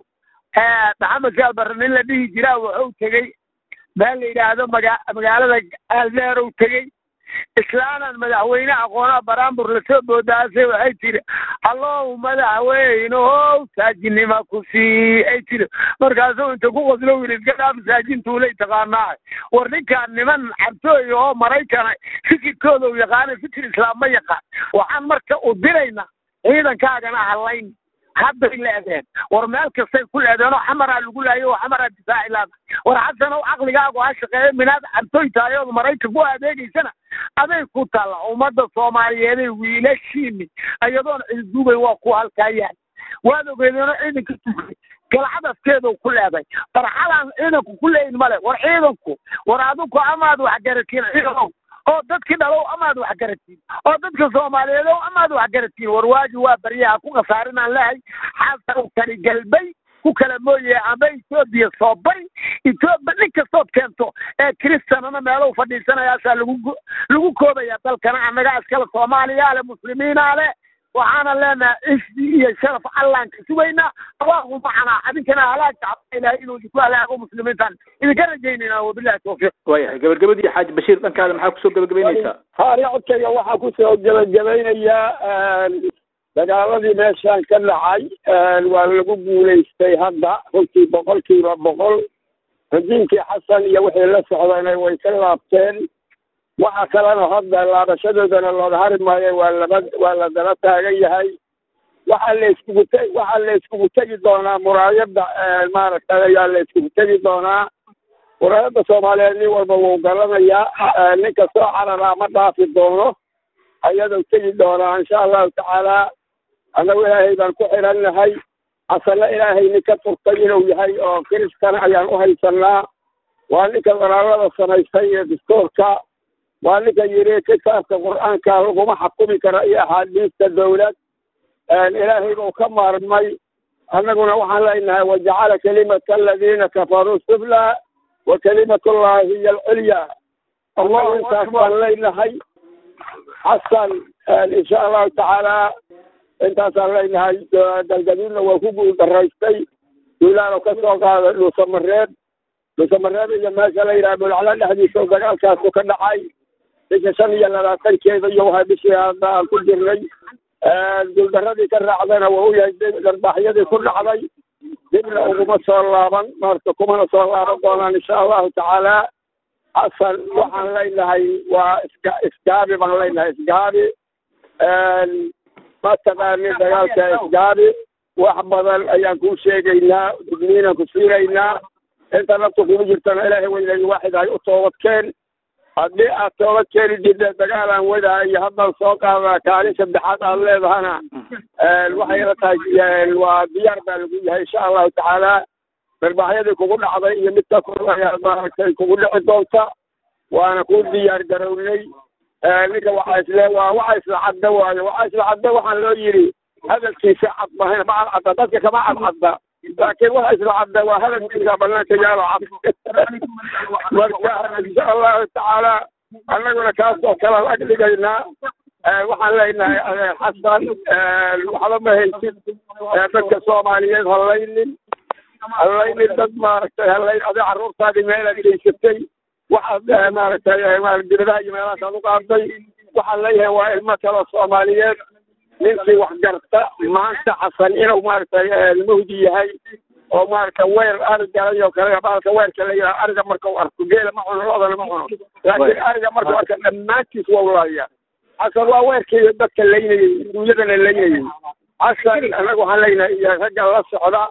maxamed saalbarre nin la dhihi jiraa wuxuu tegey meel la yidhaahdo maga magaalada aldeerow tegey islaanan madaxweyne aqoonaa baraanbur lasoo boodaasay waxay tiri allow madaxweynehow saajinima ku sii ay tiri markaasuu inta ku qoslo wiil iska dhaaf saajintuulay taqaanaa war ninkaan niman cabtooy oo maraykana fikirkooda u yaqaana fikir islaam ma yaqaan waxaan marka u diraynaa ciidankaagana halayn hadday leedeen war meel kastay ku leedeen oo xamaraa lagu laayo oo xamaraa difaaci laada war xasanow caqligaagu ha shaqeeyo minaad cabtooy tahay ood maraykan ku adeegaysana aday ku taalla ummadda soomaaliyeeday wiilashiini iyadoon ciiduubay waa ku halkaa yaal waad ogeedeenoo ciidanka tugay galcadaskeedu ku leeday farxadaan ciidanku ku leeyin male war ciidanku war adigu amaad waxgaratiin ciidanow oo dadkii dhalow amaad waxgaratiin oo dadka soomaaliyeed ow amaad waxgaratiin war waaji waa baryaha ku khasaarinaan lehay xasan kani galbay ku kala mooye amba etoobiya soo bari etoobiya nin kastood keento ee kristanana meelow fadhiisanayaasaa lagu lagu koobaya dalkana annaga iskale soomaaliyaa le muslimiinaa le waxaana leenahay isdi iyo sharaf allaan ka sugaynaa allahu macanaa adinkana halaag tacba ilahay inuu idinku halaago muslimiintan idinka rajaynayna wabillahi tawfiiq waayahay gabagabadii xaaji bashiir dhankaada maxaa kusoo gabagabaynaysaa haari codkayga waxaa kusoo gebagabeynayaa dagaaladii meeshaan ka dhacay waa lagu guulaystay hadda runtii boqolkiiba boqol rajiimkii xasan iyo wixii la socdayna way ka laabteen waxa kalena hadda laabashadoodana looga hari maayo waa laba waa la daba taagan yahay waxaa la iskugu te waxaa la iskugu tegi doonaa muraayadda maaragtay ayaa la iskugu tegi doonaa muraayadda soomaaliyeed nin walba wuu garanayaa ninka soo cararaa ma dhaafi doono ayadoo tegi doonaa insha allahu tacaala annagu ilaahay baan ku xirannahay xasanna ilaahay nin ka turtay inuu yahay oo kiristana ayaan u haysanaa waa ninka walaalada samaystay iyo dastuurka waa ninka yidhi kitaabka qur-aanka laguma xakumi karo iyo axaadiista dawlad ilaahay buu ka maarmay annaguna waxaan leenahay wajacala kalimata aladiina kafaruu sufla wa kalimatullahi hiya alculya annagu intaas baan leenahay xasan insha allahu tacaala intaasaan leenahay galgaduudna waa ku guuldaraystay duulaano ka soo qaaday dhuusamareeb dhuusamareeb iyo meesha la yidhaha bulacla dhexdiisa dagaalkaasu ka dhacay bisha shan iyo labaatankeeda iyo waxaa bishii hadda aan ku jirnay guuldaradii ka raacdayna waa u yahay darbaaxyadii ku dhacday dibna uguma soo laaban marka kumana soo laaban doonaan insha allahu tacaala xasan waxaan leenahay waa iska isgaabi baan leenahay isgaabi ma taqaanin dagaalka isgaabi wax badan ayaan kuu sheegaynaa digniinaan ku siinaynaa inta naftu kugu jirtana ilaahay weynay waaxid ay u toobadkeen haddii aad toobad keeni jirta dagaalaan wadaa iyo haddaan soo qaadaa kaalin saddexaad aad leedahana waxay la tahay waa diyaar baa lagu yahay insha allahu tacaala darbaaxyadii kugu dhacday iyo mid ka kor ayaa maaragtay kugu dhici doonta waana ku diyaar garownay ninka waxaa isle waa waxa isla cadda waayo waxa isla cadda waxaan loo yidhi hadalkiisa cad mahayna ma cad cadda dadka kama cad cadda laakiin waxa isla cadda waa hadalkiisa banaanka yaalo cad marka insha allahu tacaala annaguna kaas oo kale ag dhigaynaa waxaan leenahay xasan waxba ma haysid dadka soomaaliyeed halaynin halaynin dad maaragtay halayn adi carruurtaadii meelaad geysatay waxaad maaragtay dibadaha iyo meelahaas aad u qaaday waxaan leeyahay waa ilmo kaloo soomaaliyeed ninkii wax garta maanta xasan inuu maaragtay muhdi yahay oo maaragta weer arig galay oo kale baalka weerka la yidhaha ariga marka u arko geela ma cuno loodana ma cuno laakiin ariga markuu arka dhammaantiis waa ulaaya xasan waa weerkii dadka laynayey duunyadana laynayey xasan anagu waxaan leenahay iyo ragga la socda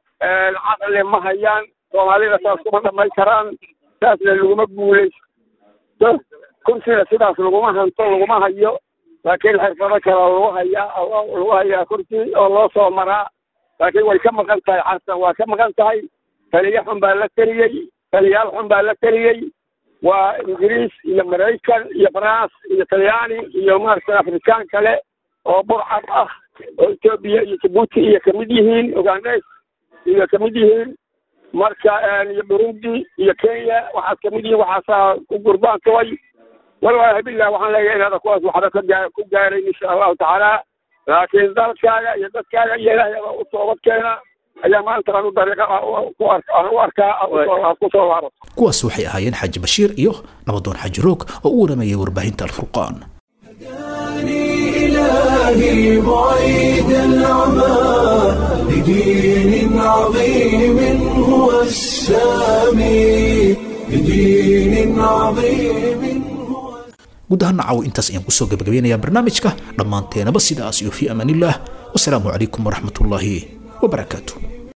caqli ma hayaan soomaalida saas kuma dhamay karaan saasna laguma guulaysto kursina sidaas laguma hanto laguma hayo laakiin xirfado kale lagu hayaa lagu hayaa kursi oo loo soo maraa laakiin way ka maqan tahay xasan waa ka maqan tahay taliye xun baa la teliyey taliyaal xun baa la teliyey waa ingiriis iyo maraykan iyo france iyo talyaani iyo maaragtay afrikaan kale oo burcad ah oo etoobiya iyo jabuuti iyo kamid yihiin ugandes iyo kamid yihiin marka iyo burundi iyo kenya waxaad kamid yihiin waxaasaa ku gurbaan tubay wallaahi billah waxaan leeyahay inaada kuwaas waxba ka gaa ku gaarayn insha allahu tacaala laakiin dalkaaga iyo dadkaaga iyo ilaahay u toobad keena ayaa maanta anu dariiqa ku ark aan u arkaa aad ku soo laabato kuwaas waxay ahaayeen xaaji bashiir iyo nabadoon xaaji roog oo u waramayay warbaahinta alfurqaan إلهي بعيد العمى لدين عظيم هو السامي لدين عظيم guud ahaan nacaw intaas ayaan kusoo gabagabeynayaa barnaamijka dhammaanteenaba sidaas iyo fii amaanillaah wasalaamu calaykum waraxmatullaahi wabarakaatu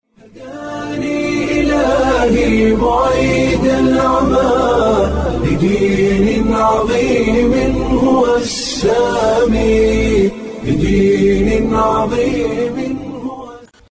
إلهي بعيد العمى لدين عظيم هو السامي لدين عظيم